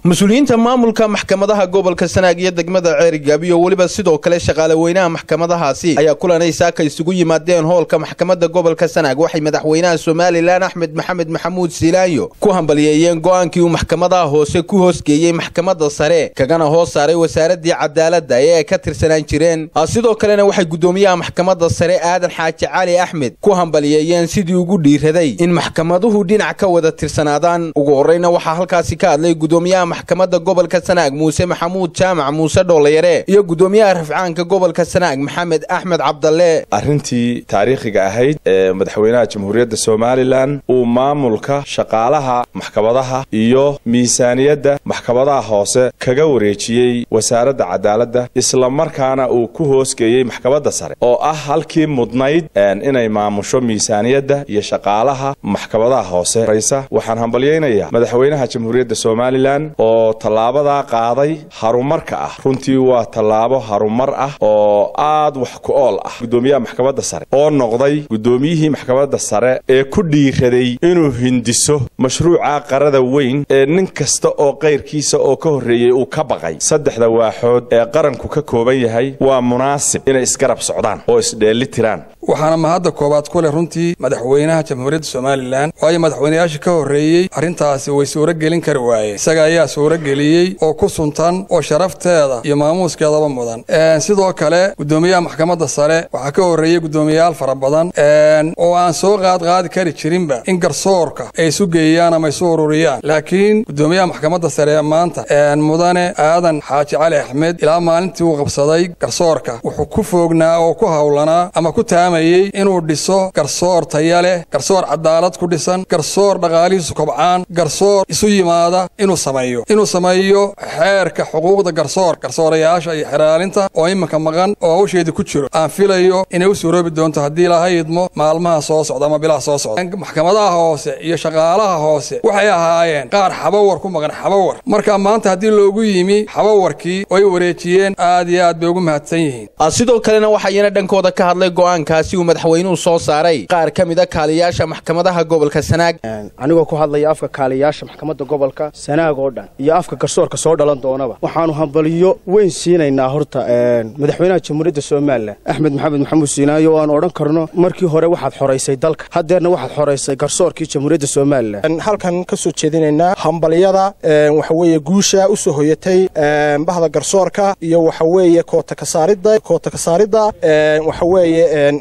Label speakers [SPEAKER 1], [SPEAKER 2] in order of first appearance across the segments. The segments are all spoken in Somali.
[SPEAKER 1] mas-uuliyiinta maamulka maxkamadaha gobolka sanaag iyo degmada ceerigaab iyo weliba sidoo kale shaqaale weynaha maxkamadahaasi ayaa kulanay saaka isugu yimaadeen hoolka maxkamadda gobolka sanaag waxay madaxweynaha somalilan axmed maxamed maxamuud silaayo ku hambaliyeeyeen go'aankii uu maxkamadaha hoose ku hoosgeeyey maxkamadda sare kagana hoos saaray wasaaradii cadaaladda ee ay ka tirsanaan jireen sidoo kalena waxay guddoomiyaha maxkamadda sare aadan xaaji cali axmed ku hambaliyeeyeen sidii ugu dhiiraday in maxkamaduhu dhinac ka wada tirsanaadaan ugu horreyna waxaa halkaasi ka hadlay gudoomiyaha maxkamadda gobolka sanaag muuse maxamuud jaamac muuse dhoollayare iyo guddoomiyaha rafcaanka gobolka sanaag maxamed axmed cabdalle
[SPEAKER 2] arrintii taariikhiga ahayd ee madaxweynaha jamhuuriyadda somalilan uu maamulka shaqaalaha maxkamadaha iyo miisaaniyadda maxkamadaha hoose kaga wareejiyey wasaaradda cadaaladda islamarkaana uu ku hoosgeeyey maxkamadda sare oo ah halkii mudnayd inay maamusho miisaaniyadda iyo shaqaalaha maxkamadaha hoose raysa waxaan hambalyaynayaa madaxweynaha jamhuuriyadda somalilan oo tallaabadaa qaaday harumarka ah runtii waa tallaabo harumar ah oo aad wax ku ool ah guddoomiyaha maxkamadda sare oo noqday guddoomiyihii maxkamadda sare ee ku dhiiraday inuu hindiso mashruuca qarada weyn ee nin kasta oo kayrkiisa oo ka horreeyey uu ka baqay saddexda waaxood ee qaranku ka kooban yahay waa munaasib inay isgarab socdaan oo isdheelli tiraan
[SPEAKER 3] waxaana mahadda koowaad ku leh runtii madaxweynaha jamhuuriyadda somalilan waayo madaxweynayaashii ka horreeyey arrintaasi way suuro gelin kari waayeen isaga ayaa suuro geliyey oo ku suntan oo sharafteeda iyo maamuuskeedaba mudan sidoo kale guddoomiyaha maxkamadda sare waxaa ka horreeyey guddoomiyayaal fara badan oo aan soo qaadqaadi kari jirinba in garsoorka ay isu geeyaan ama isu ururiyaan laakiin guddoomiyaha maxkamadda sare ee maanta mudane aadan xaaji cali axmed ilaa maalintii uu qabsaday garsoorka wuxuu ku foognaa oo ku howlanaa ama ku taamayey inuu dhiso garsoor taya leh garsoor cadaalad ku dhisan garsoor dhaqaalihiisu kobcaan garsoor isu yimaada inuu sameeyo inuu sameeyo xeerka xuquuqda garsoor garsoorayaasha iyo xeraalinta oo iminka maqan oo hawsheedii ku jiro aan filayo inay u suuroobi doonto haddii ilaahay idmo maalmaha soo socda ama bilaha soo socda maxkamadaha hoose iyo shaqaalaha hoose waxay ahaayeen qaar xabawar ku maqan xabawar marka maanta haddii loogu yimi xabawarkii oo ay wareejiyeen aad iyo aad bay ugu mahadsan yihiin
[SPEAKER 1] sidoo kalena waxayna dhankooda ka hadlay go'aankaasi uu madaxweynuhu soo saaray qaar ka mid a kaaliyaasha maxkamadaha gobolka sanaag
[SPEAKER 4] anigoo ku hadlaya afka kaaliyaasha maxkamadda gobolka sanaag oo dhan iyo afka garsoorka soo dhalan doonaba waxaanu hambaliyo weyn siinaynaa horta madaxweynaha jamhuuriyadda somalilan axmed maxamed maxamuud siinaayo oo aan odhan karno markii hore waxaad xoraysay dalka haddeerna waxaad xoraysay garsoorkii jamhuuriyadda somalilan
[SPEAKER 5] halkan ka soo jeedinaynaa hambaliyada waxa weeye guusha u soo hoyatay bahda garsoorka iyo waxa weeye koota kasaaridda koota kasaaridda waxa weeye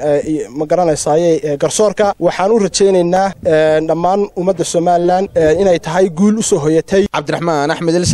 [SPEAKER 5] ma garanaysaaye garsoorka waxaan u rajaynaynaa dhammaan ummadda somalilan inay tahay guul u soo hoyatay
[SPEAKER 1] cabdiraxmaan axmed